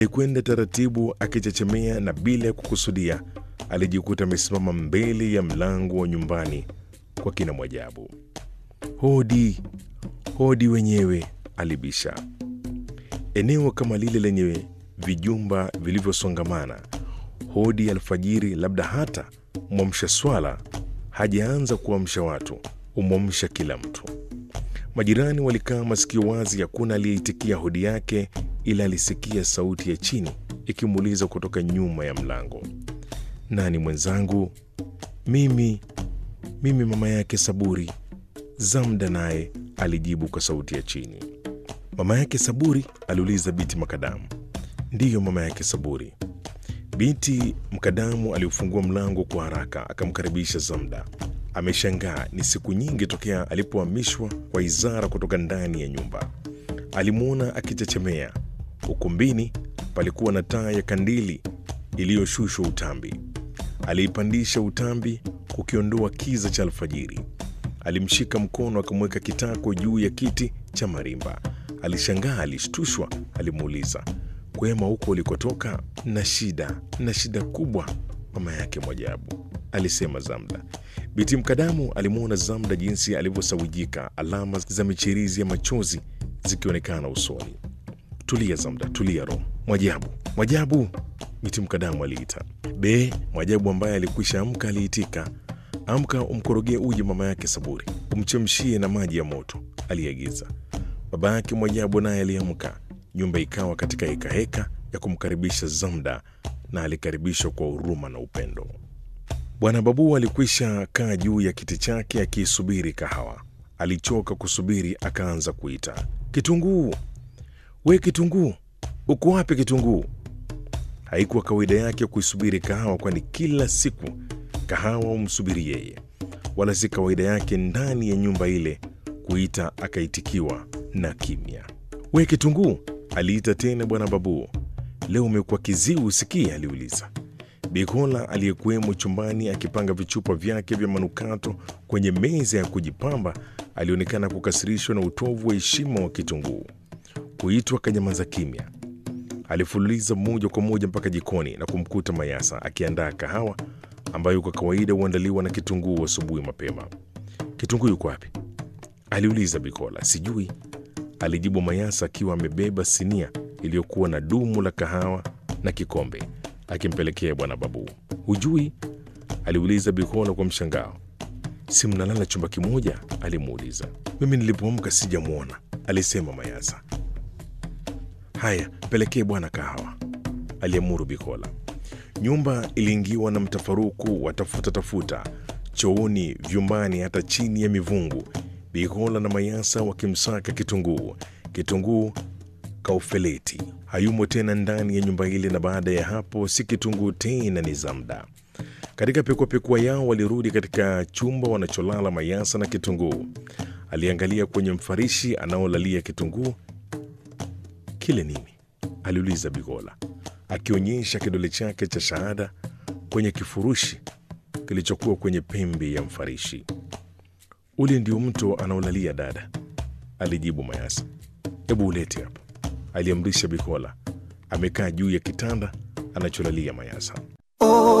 Alikwenda taratibu akichechemea, na bila ya kukusudia alijikuta amesimama mbele ya mlango wa nyumbani kwa kina Mwajabu. Hodi, hodi wenyewe, alibisha. Eneo kama lile lenye vijumba vilivyosongamana, hodi ya alfajiri, labda hata mwamsha swala hajaanza kuamsha watu, umwamsha kila mtu. Majirani walikaa masikio wazi, hakuna aliyeitikia hodi yake, ila alisikia sauti ya chini ikimuuliza kutoka nyuma ya mlango, nani mwenzangu? Mimi, mimi mama yake Saburi. Zamda naye alijibu kwa sauti ya chini. Mama yake Saburi? aliuliza Biti Makadamu. Ndiyo, mama yake Saburi. Binti Mkadamu aliufungua mlango kwa haraka akamkaribisha Zamda. Ameshangaa, ni siku nyingi tokea alipohamishwa kwa Izara kutoka ndani ya nyumba. Alimwona akichechemea. Ukumbini palikuwa na taa ya kandili iliyoshushwa utambi. Aliipandisha utambi kukiondoa kiza cha alfajiri. Alimshika mkono akamweka kitako juu ya kiti cha marimba. Alishangaa, alishtushwa. Alimuuliza, kwema huko ulikotoka? Na shida na shida kubwa, mama yake Mwajabu, alisema Zamda. Biti Mkadamu alimwona Zamda jinsi alivyosawijika, alama za michirizi ya machozi zikionekana usoni. Tulia Zamda, tulia roho. Mwajabu, Mwajabu, Biti Mkadamu aliita. Be, Mwajabu ambaye alikwisha amka aliitika. Amka umkorogee uji mama yake Saburi, umchemshie na maji ya moto, aliagiza. Baba yake Mwajabu naye aliamka. Nyumba ikawa katika hekaheka ya kumkaribisha Zamda, na alikaribishwa kwa huruma na upendo. Bwana Babu alikwisha kaa juu ya kiti chake akiisubiri kahawa. Alichoka kusubiri, akaanza kuita, Kitunguu, we Kitunguu, uko wapi Kitunguu? Haikuwa kawaida yake kuisubiri kahawa, kwani kila siku kahawa humsubiri yeye, wala si kawaida yake ndani ya nyumba ile kuita akaitikiwa na kimya. We Kitunguu, aliita tena Bwana Babu. Leo umekuwa kiziwi usikii? aliuliza. Bikola aliyekuwemo chumbani akipanga vichupa vyake vya manukato kwenye meza ya kujipamba alionekana kukasirishwa na utovu wa heshima wa Kitunguu. Kuitwa kanyamaza kimya. Alifululiza moja kwa moja mpaka jikoni na kumkuta Mayasa akiandaa kahawa ambayo kwa kawaida huandaliwa na Kitunguu asubuhi mapema. Kitunguu yuko wapi? aliuliza Bikola. Sijui, alijibu Mayasa akiwa amebeba sinia iliyokuwa na dumu la kahawa na kikombe akimpelekea Bwana Babu. Hujui? aliuliza Bikola kwa mshangao. Si mnalala chumba kimoja? alimuuliza. Mimi nilipoamka sijamwona, alisema Mayasa. Haya, pelekee bwana kahawa, aliamuru Bikola. Nyumba iliingiwa na mtafaruku wa tafuta tafuta, chooni, vyumbani, hata chini ya mivungu. Bikola na Mayasa wakimsaka Kitunguu. Kitunguu kaufeleti hayumo tena ndani ya nyumba ile, na baada ya hapo si Kitunguu tena, ni Zamda. Katika pekuapekua yao walirudi katika chumba wanacholala Mayasa na Kitunguu. Aliangalia kwenye mfarishi anaolalia Kitunguu. Kile nini? aliuliza Bigola akionyesha kidole chake cha shahada kwenye kifurushi kilichokuwa kwenye pembe ya mfarishi. Ule ndio mto anaolalia dada, alijibu Mayasa. Hebu ulete hapa, aliamrisha Bikola. Amekaa juu ya kitanda anacholalia Mayasa.